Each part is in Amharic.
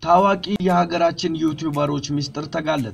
ታዋቂ የሀገራችን ዩቲዩበሮች ምስጢር ተጋለጠ።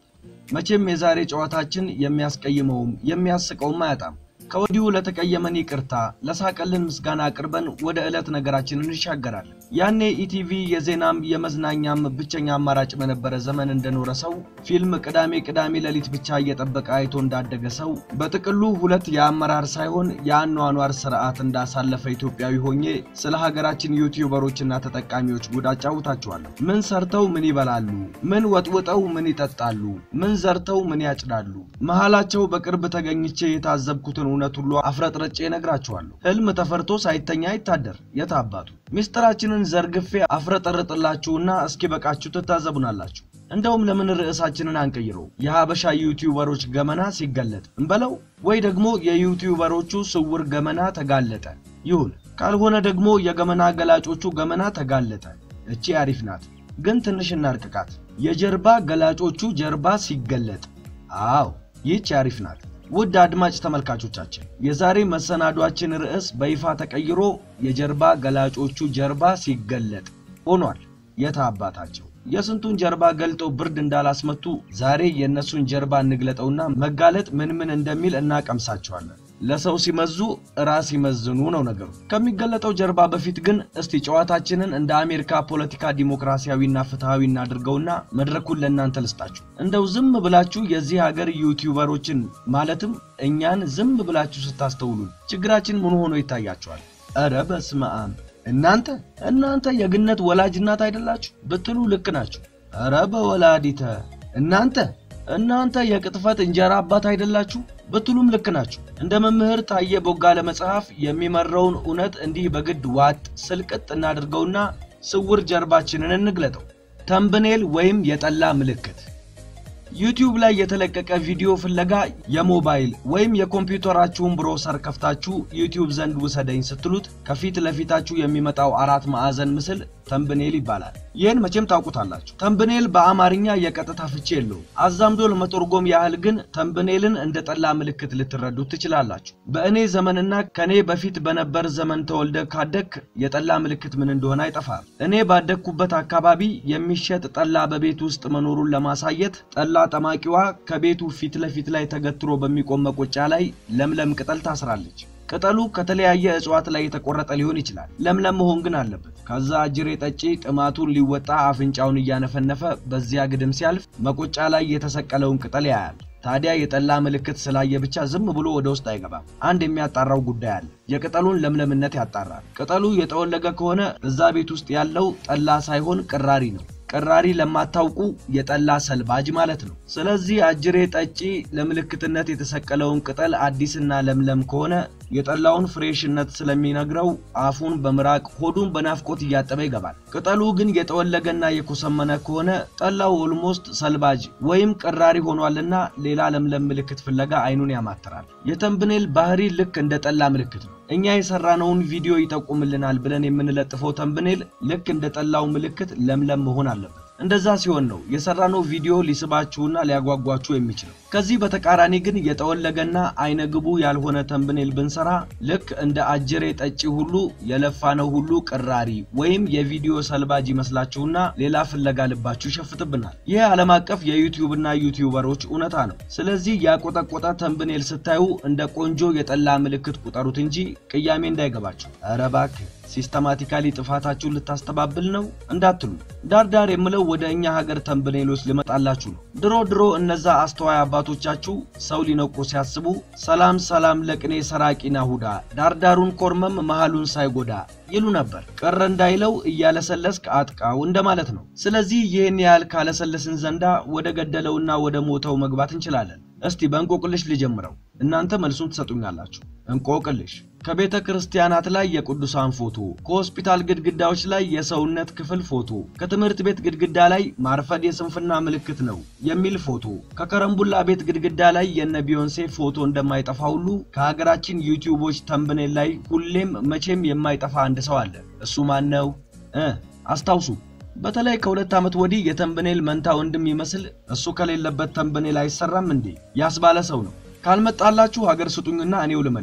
መቼም የዛሬ ጨዋታችን የሚያስቀይመውም የሚያስቀውም አያጣም። ከወዲሁ ለተቀየመን ይቅርታ፣ ለሳቀልን ምስጋና አቅርበን ወደ ዕለት ነገራችን እንሻገራለን። ያኔ ኢቲቪ የዜናም የመዝናኛም ብቸኛ አማራጭ በነበረ ዘመን እንደኖረ ሰው ፊልም ቅዳሜ ቅዳሜ ሌሊት ብቻ እየጠበቀ አይቶ እንዳደገ ሰው በጥቅሉ ሁለት የአመራር ሳይሆን የአኗኗር ስርዓት እንዳሳለፈ ኢትዮጵያዊ ሆኜ ስለ ሀገራችን ዩቲዩበሮችና ተጠቃሚዎች ጉድ አጫውታችኋለሁ። ምን ሰርተው ምን ይበላሉ? ምን ወጥውጠው ምን ይጠጣሉ? ምን ዘርተው ምን ያጭዳሉ? መሃላቸው በቅርብ ተገኝቼ የታዘብኩትን እውነት ሁሉ አፍረጥረጬ እነግራችኋለሁ። ህልም ተፈርቶ ሳይተኛ አይታደር። የት አባቱ ሚስጥራችንን ዘርግፌ አፍረጠርጥላችሁና እስኪ በቃችሁ ትታዘቡናላችሁ። እንደውም ለምን ርዕሳችንን አንቀይረው? የሀበሻ ዩቲዩበሮች ገመና ሲገለጥ እንበለው፣ ወይ ደግሞ የዩቲዩበሮቹ ስውር ገመና ተጋለጠ ይሁን። ካልሆነ ደግሞ የገመና ገላጮቹ ገመና ተጋለጠ። እቺ አሪፍ ናት፣ ግን ትንሽ እናርቅቃት። የጀርባ ገላጮቹ ጀርባ ሲገለጥ። አዎ ይህች አሪፍ ናት። ውድ አድማጭ ተመልካቾቻችን የዛሬ መሰናዷችን ርዕስ በይፋ ተቀይሮ የጀርባ ገላጮቹ ጀርባ ሲገለጥ ሆኗል። የታ አባታቸው የስንቱን ጀርባ ገልጠው ብርድ እንዳላስመቱ ዛሬ የእነሱን ጀርባ እንግለጠውና መጋለጥ ምን ምን እንደሚል እናቀምሳቸዋለን። ለሰው ሲመዙ ራስ ይመዝኑ ነው ነገሩ። ከሚገለጠው ጀርባ በፊት ግን እስቲ ጨዋታችንን እንደ አሜሪካ ፖለቲካ ዲሞክራሲያዊና ፍትሐዊ እናድርገውና መድረኩን ለእናንተ ልስጣችሁ። እንደው ዝም ብላችሁ የዚህ ሀገር ዩቲዩበሮችን ማለትም እኛን ዝም ብላችሁ ስታስተውሉን ችግራችን ምን ሆኖ ይታያችኋል? ኧረ በስመ አብ! እናንተ እናንተ የግነት ወላጅ እናት አይደላችሁ ብትሉ ልክ ናችሁ። ኧረ በወላዲተ እናንተ እናንተ የቅጥፈት እንጀራ አባት አይደላችሁ ብትሉም ልክ ናችሁ። እንደ መምህር ታየ ቦጋለ መጽሐፍ የሚመራውን እውነት እንዲህ በግድ ዋጥ ስልቅጥ እናድርገውና ስውር ጀርባችንን እንግለጠው። ተምብኔል ወይም የጠላ ምልክት ዩቲዩብ ላይ የተለቀቀ ቪዲዮ ፍለጋ የሞባይል ወይም የኮምፒውተራችሁን ብሮሰር ከፍታችሁ ዩቲዩብ ዘንድ ውሰደኝ ስትሉት ከፊት ለፊታችሁ የሚመጣው አራት ማዕዘን ምስል ተምብኔል ይባላል። ይህን መቼም ታውቁታላችሁ። ተምብኔል በአማርኛ የቀጥታ ፍቺ የለውም። አዛምዶ ለመተርጎም ያህል ግን ተምብኔልን እንደ ጠላ ምልክት ልትረዱት ትችላላችሁ። በእኔ ዘመንና ከኔ በፊት በነበር ዘመን ተወልደ ካደክ የጠላ ምልክት ምን እንደሆነ አይጠፋም። እኔ ባደግኩበት አካባቢ የሚሸጥ ጠላ በቤት ውስጥ መኖሩን ለማሳየት ጠላ ጠማቂዋ ከቤቱ ፊት ለፊት ላይ ተገትሮ በሚቆም መቆጫ ላይ ለምለም ቅጠል ታስራለች። ቅጠሉ ከተለያየ እጽዋት ላይ የተቆረጠ ሊሆን ይችላል። ለምለም መሆን ግን አለበት። ከዛ አጅሬ ጠጪ ጥማቱን ሊወጣ አፍንጫውን እያነፈነፈ በዚያ ግድም ሲያልፍ መቆጫ ላይ የተሰቀለውን ቅጠል ያያል። ታዲያ የጠላ ምልክት ስላየ ብቻ ዝም ብሎ ወደ ውስጥ አይገባም። አንድ የሚያጣራው ጉዳይ አለ። የቅጠሉን ለምለምነት ያጣራል። ቅጠሉ የጠወለገ ከሆነ እዛ ቤት ውስጥ ያለው ጠላ ሳይሆን ቅራሪ ነው። ቅራሪ ለማታውቁ የጠላ ሰልባጅ ማለት ነው። ስለዚህ አጅሬ ጠጪ ለምልክትነት የተሰቀለውን ቅጠል አዲስና ለምለም ከሆነ የጠላውን ፍሬሽነት ስለሚነግረው አፉን በምራቅ ሆዱን በናፍቆት እያጠበ ይገባል። ቅጠሉ ግን የጠወለገና የኮሰመነ ከሆነ ጠላው ኦልሞስት ሰልባጅ ወይም ቅራሪ ሆኗልና ሌላ ለምለም ምልክት ፍለጋ አይኑን ያማትራል። የተምብኔል ባህሪ ልክ እንደ ጠላ ምልክት ነው። እኛ የሰራነውን ቪዲዮ ይጠቁምልናል ብለን የምንለጥፈው ተምብኔል ልክ እንደ ጠላው ምልክት ለምለም መሆን አለበት። እንደዛ ሲሆን ነው የሰራነው ቪዲዮ ሊስባችሁና ሊያጓጓችሁ የሚችለው። ከዚህ በተቃራኒ ግን የጠወለገና አይነግቡ ያልሆነ ተምብኔል ብንሰራ ልክ እንደ አጀሬ ጠጪ ሁሉ የለፋነው ሁሉ ቅራሪ ወይም የቪዲዮ ሰልባጅ ይመስላችሁና ሌላ ፍለጋ ልባችሁ ይሸፍትብናል። ይህ ዓለም አቀፍ የዩቲዩብና ዩቲዩበሮች እውነታ ነው። ስለዚህ ያቆጠቆጠ ተምብኔል ስታዩ እንደ ቆንጆ የጠላ ምልክት ቁጠሩት እንጂ ቅያሜ እንዳይገባችሁ። ኧረ እባክህ ሲስተማቲካሊ ጥፋታችሁን ልታስተባብል ነው እንዳትሉ። ዳርዳር የምለው ወደ እኛ ሀገር ተምብኔሎች ልመጣላችሁ ነው። ድሮ ድሮ እነዛ አስተዋይ አባቶቻችሁ ሰው ሊነቁ ሲያስቡ ሰላም ሰላም ለቅኔ ሰራቂ ናሁዳ ዳርዳሩን ኮርመም መሃሉን ሳይጎዳ ይሉ ነበር። ቀረ እንዳይለው እያለሰለስክ አጥቃው እንደማለት ነው። ስለዚህ ይህን ያህል ካለሰለስን ዘንዳ ወደ ገደለውና ወደ ሞተው መግባት እንችላለን። እስቲ በእንቆቅልሽ ልጀምረው፣ እናንተ መልሱን ትሰጡኛላችሁ። እንቆቅልሽ ከቤተ ክርስቲያናት ላይ የቅዱሳን ፎቶ፣ ከሆስፒታል ግድግዳዎች ላይ የሰውነት ክፍል ፎቶ፣ ከትምህርት ቤት ግድግዳ ላይ ማርፈድ የስንፍና ምልክት ነው የሚል ፎቶ፣ ከከረምቡላ ቤት ግድግዳ ላይ የነ ቢዮንሴ ፎቶ እንደማይጠፋ ሁሉ ከሀገራችን ዩቲዩቦች ተምብኔል ላይ ሁሌም መቼም የማይጠፋ አንድ ሰው አለ። እሱ ማን ነው እ አስታውሱ። በተለይ ከሁለት ዓመት ወዲህ የተምብኔል መንታ ወንድም ይመስል እሱ ከሌለበት ተምብኔል አይሰራም እንዴ ያስባለ ሰው ነው። ካልመጣላችሁ ሀገር ስጡኝና እኔው ልመልስ።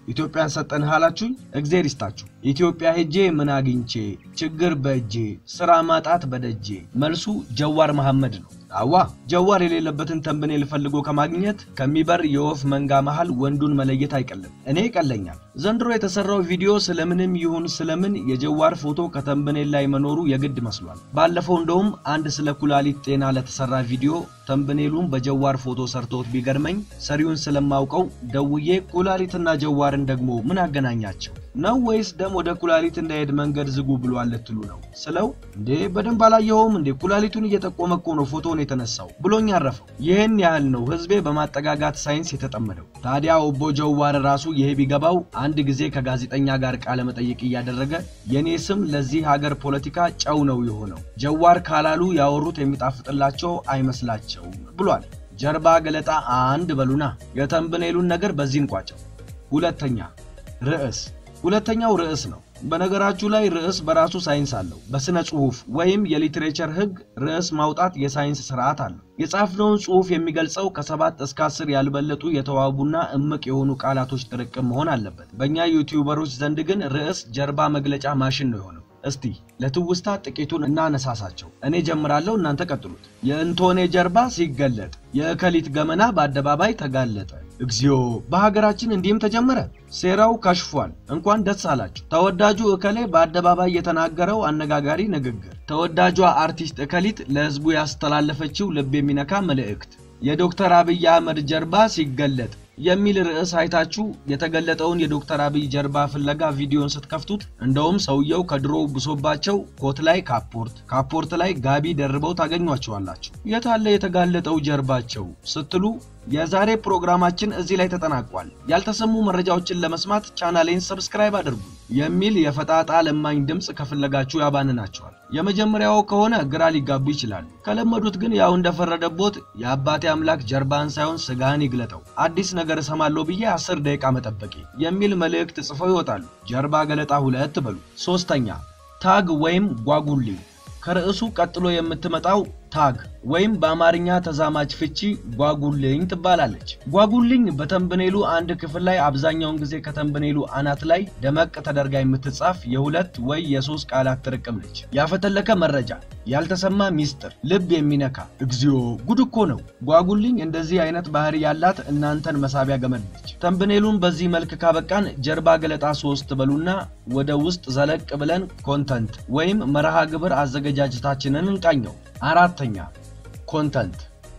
ኢትዮጵያን ሰጠንህ አላችሁኝ? እግዜር ይስጣችሁ። ኢትዮጵያ ሄጄ ምን አግኝቼ ችግር በእጄ ስራ ማጣት በደጄ። መልሱ ጀዋር መሐመድ ነው። አዋ ጀዋር የሌለበትን ተንብኔል ፈልጎ ከማግኘት ከሚበር የወፍ መንጋ መሃል ወንዱን መለየት አይቀልም። እኔ ይቀለኛል። ዘንድሮ የተሰራው ቪዲዮ ስለምንም ይሁን ስለምን የጀዋር ፎቶ ከተንብኔል ላይ መኖሩ የግድ መስሏል። ባለፈው እንደውም አንድ ስለ ኩላሊት ጤና ለተሰራ ቪዲዮ ተንብኔሉን በጀዋር ፎቶ ሰርቶት ቢገርመኝ ሰሪውን ስለማውቀው ደውዬ ኩላሊትና ጀዋርን ደግሞ ምን አገናኛቸው ነው ወይስ ደም ወደ ኩላሊት እንዳይሄድ መንገድ ዝጉ ብሏል ልትሉ ነው ስለው፣ እንዴ በደንብ አላየኸውም እንዴ ኩላሊቱን እየጠቆመ እኮ ነው ፎቶውን የተነሳው ብሎኝ አረፈው። ይህን ያህል ነው ህዝቤ በማጠጋጋት ሳይንስ የተጠመደው። ታዲያ ኦቦ ጀዋር ራሱ ይሄ ቢገባው አንድ ጊዜ ከጋዜጠኛ ጋር ቃለ መጠይቅ እያደረገ የኔ ስም ለዚህ ሀገር ፖለቲካ ጨው ነው የሆነው፣ ጀዋር ካላሉ ያወሩት የሚጣፍጥላቸው አይመስላቸውም ብሏል። ጀርባ ገለጣ አንድ በሉና የተንብኔሉን ነገር በዚህ እንቋጨው። ሁለተኛ ርዕስ ሁለተኛው ርዕስ ነው። በነገራችሁ ላይ ርዕስ በራሱ ሳይንስ አለው። በስነ ጽሁፍ ወይም የሊትሬቸር ህግ ርዕስ ማውጣት የሳይንስ ስርዓት አለው። የጻፍነውን ጽሁፍ የሚገልጸው ከሰባት እስከ አስር ያልበለጡ የተዋቡና እምቅ የሆኑ ቃላቶች ጥርቅም መሆን አለበት። በእኛ ዩቲዩበሮች ዘንድ ግን ርዕስ ጀርባ መግለጫ ማሽን ነው የሆነው። እስቲ ለትውስታ ጥቂቱን እናነሳሳቸው። እኔ ጀምራለሁ፣ እናንተ ቀጥሉት። የእንቶኔ ጀርባ ሲገለጥ የእከሊት ገመና በአደባባይ ተጋለጠ። እግዚኦ! በሀገራችን እንዲህም ተጀመረ። ሴራው ከሽፏል። እንኳን ደስ አላችሁ። ተወዳጁ እከሌ በአደባባይ የተናገረው አነጋጋሪ ንግግር፣ ተወዳጇ አርቲስት እከሊት ለህዝቡ ያስተላለፈችው ልብ የሚነካ መልእክት፣ የዶክተር አብይ አህመድ ጀርባ ሲገለጥ የሚል ርዕስ አይታችሁ የተገለጠውን የዶክተር አብይ ጀርባ ፍለጋ ቪዲዮን ስትከፍቱት እንደውም ሰውየው ከድሮ ብሶባቸው ኮት ላይ ካፖርት፣ ካፖርት ላይ ጋቢ ደርበው ታገኟቸዋላችሁ። የታለ የተጋለጠው ጀርባቸው ስትሉ የዛሬ ፕሮግራማችን እዚህ ላይ ተጠናቋል። ያልተሰሙ መረጃዎችን ለመስማት ቻናሌን ሰብስክራይብ አድርጉ የሚል የፈጣጣ ለማኝ ድምፅ ከፈለጋችሁ ያባንናቸዋል። የመጀመሪያው ከሆነ ግራ ሊጋቡ ይችላሉ። ከለመዱት ግን ያው እንደፈረደቦት የአባቴ አምላክ ጀርባን ሳይሆን ስጋህን ይግለጠው አዲስ ነገር እሰማለሁ ብዬ አስር ደቂቃ መጠበቄ የሚል መልእክት ጽፈው ይወጣሉ። ጀርባ ገለጣ ሁለት በሉ። ሶስተኛ ታግ ወይም ጓጉሊ ከርዕሱ ቀጥሎ የምትመጣው ታግ ወይም በአማርኛ ተዛማች ፍቺ ጓጉልኝ ትባላለች። ጓጉልኝ በተንብኔሉ አንድ ክፍል ላይ አብዛኛውን ጊዜ ከተንብኔሉ አናት ላይ ደመቅ ተደርጋ የምትጻፍ የሁለት ወይ የሶስት ቃላት ጥርቅም ነች። ያፈተለከ መረጃ፣ ያልተሰማ ሚስጥር፣ ልብ የሚነካ እግዚኦ! ጉድ እኮ ነው። ጓጉልኝ እንደዚህ አይነት ባህሪ ያላት እናንተን መሳቢያ ገመድ ነች። ተንብኔሉን በዚህ መልክ ካበቃን ጀርባ ገለጣ ሶስት በሉና ወደ ውስጥ ዘለቅ ብለን ኮንተንት ወይም መርሃ ግብር አዘገጃጀታችንን እንቃኘው። አራተኛ ኮንተንት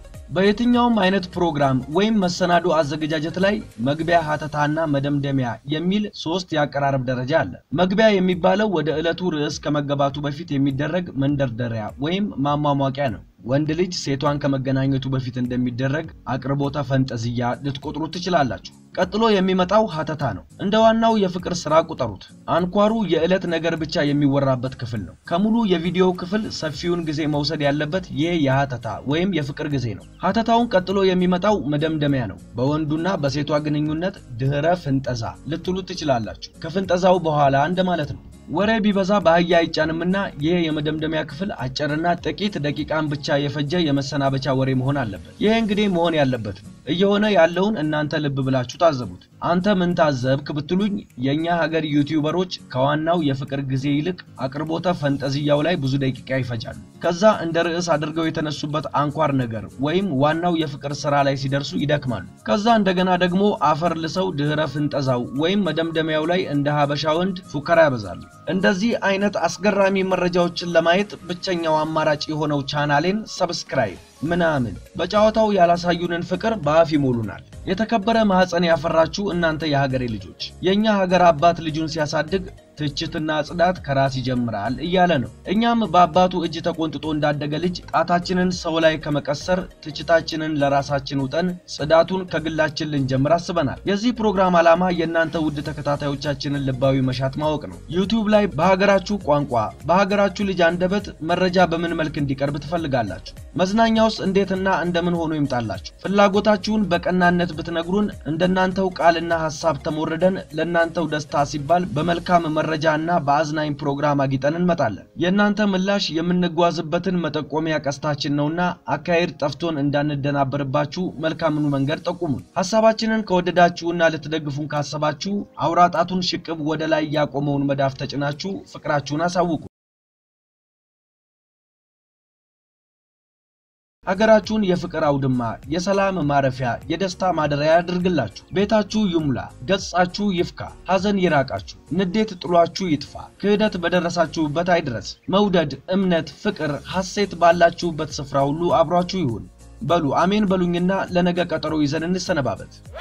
በየትኛውም አይነት ፕሮግራም ወይም መሰናዶ አዘገጃጀት ላይ መግቢያ፣ ሀተታና መደምደሚያ የሚል ሶስት የአቀራረብ ደረጃ አለ። መግቢያ የሚባለው ወደ ዕለቱ ርዕስ ከመገባቱ በፊት የሚደረግ መንደርደሪያ ወይም ማሟሟቂያ ነው። ወንድ ልጅ ሴቷን ከመገናኘቱ በፊት እንደሚደረግ አቅርቦተ ፈንጠዝያ ልትቆጥሩት ትችላላችሁ። ቀጥሎ የሚመጣው ሀተታ ነው። እንደ ዋናው የፍቅር ስራ ቁጠሩት። አንኳሩ የዕለት ነገር ብቻ የሚወራበት ክፍል ነው። ከሙሉ የቪዲዮ ክፍል ሰፊውን ጊዜ መውሰድ ያለበት ይህ የሀተታ ወይም የፍቅር ጊዜ ነው። ሀተታውን ቀጥሎ የሚመጣው መደምደሚያ ነው። በወንዱና በሴቷ ግንኙነት ድህረ ፍንጠዛ ልትሉት ትችላላችሁ። ከፍንጠዛው በኋላ እንደማለት ነው። ወሬ ቢበዛ በአህያ አይጫንምና ይህ የመደምደሚያ ክፍል አጭርና ጥቂት ደቂቃን ብቻ የፈጀ የመሰናበቻ ወሬ መሆን አለበት። ይህ እንግዲህ መሆን ያለበት ነው። እየሆነ ያለውን እናንተ ልብ ብላችሁ ታዘቡት። አንተ ምን ታዘብክ ብትሉኝ የእኛ ሀገር ዩቲዩበሮች ከዋናው የፍቅር ጊዜ ይልቅ አቅርቦተ ፈንጠዝያው ላይ ብዙ ደቂቃ ይፈጃሉ። ከዛ እንደ ርዕስ አድርገው የተነሱበት አንኳር ነገር ወይም ዋናው የፍቅር ስራ ላይ ሲደርሱ ይደክማሉ። ከዛ እንደገና ደግሞ አፈር ልሰው ድህረ ፍንጠዛው ወይም መደምደሚያው ላይ እንደ ሀበሻ ወንድ ፉከራ ያበዛሉ። እንደዚህ አይነት አስገራሚ መረጃዎችን ለማየት ብቸኛው አማራጭ የሆነው ቻናሌን ሰብስክራይብ ምናምን በጨዋታው ያላሳዩንን ፍቅር በአፍ ይሞሉናል። የተከበረ ማህፀን ያፈራችሁ እናንተ የሀገሬ ልጆች፣ የእኛ ሀገር አባት ልጁን ሲያሳድግ ትችትና ጽዳት ከራስ ይጀምራል እያለ ነው። እኛም በአባቱ እጅ ተቆንጥጦ እንዳደገ ልጅ ጣታችንን ሰው ላይ ከመቀሰር ትችታችንን ለራሳችን ውጠን ጽዳቱን ከግላችን ልንጀምር አስበናል። የዚህ ፕሮግራም ዓላማ የእናንተ ውድ ተከታታዮቻችንን ልባዊ መሻት ማወቅ ነው። ዩቲዩብ ላይ በሀገራችሁ ቋንቋ በሀገራችሁ ልጅ አንደበት መረጃ በምን መልክ እንዲቀርብ ትፈልጋላችሁ? መዝናኛውስ እንዴትና እንደምን ሆኖ ይምጣላችሁ? ፍላጎታችሁን በቀናነት ብትነግሩን እንደናንተው ቃልና ሐሳብ ተሞርደን ለእናንተው ደስታ ሲባል በመልካም መረጃና በአዝናኝ ፕሮግራም አጊጠን እንመጣለን። የእናንተ ምላሽ የምንጓዝበትን መጠቆሚያ ቀስታችን ነውና አካሄድ ጠፍቶን እንዳንደናበርባችሁ መልካምኑ መንገድ ጠቁሙን። ሐሳባችንን ከወደዳችሁና ልትደግፉን ካሰባችሁ አውራጣቱን ሽቅብ ወደ ላይ ያቆመውን መዳፍ ተጭናችሁ ፍቅራችሁን አሳውቁ። ሀገራችሁን የፍቅር አውድማ፣ የሰላም ማረፊያ፣ የደስታ ማደሪያ ያድርግላችሁ። ቤታችሁ ይሙላ፣ ገጻችሁ ይፍካ፣ ሐዘን ይራቃችሁ፣ ንዴት ጥሏችሁ ይጥፋ፣ ክህደት በደረሳችሁበት አይድረስ። መውደድ፣ እምነት፣ ፍቅር፣ ሐሴት ባላችሁበት ስፍራ ሁሉ አብሯችሁ ይሁን። በሉ አሜን በሉኝና ለነገ ቀጠሮ ይዘን እንሰነባበት።